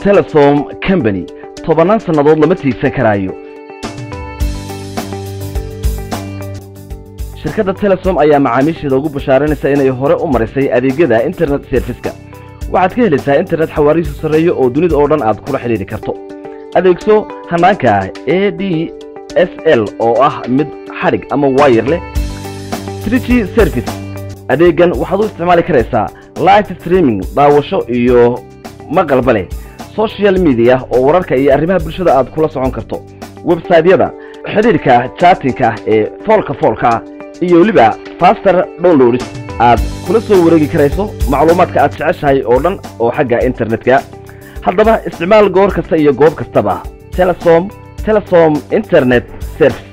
telesom company tobannaan sannadood lama tiigsan karaayo shirkadda telesom ayaa macaamiisheeda ugu bashaaranaysa inay hore u marisay adeegyada internet serviska waxaad ka helaysaa internet xawaarihiisu sarreeyo oo dunida oo dhan aad kula xidhiidhi karto adeegso hanaanka a d s l oo ah mid xadhig ama waayar leh trg service adeegan waxaad u isticmaali karaysaa live streaming daawasho iyo maqalba leh social media oo wararka iyo arrimaha bulshada aad kula socon karto websaytyada xidhiidhka jaatinka ee foolka foolka iyo weliba faster downloads aad kula soo wareegi karayso macluumaadka aad jeceshahay oo dhan oo xagga internetka haddaba isticmaal goor kasta iyo goob kastaba telesom telesom internet service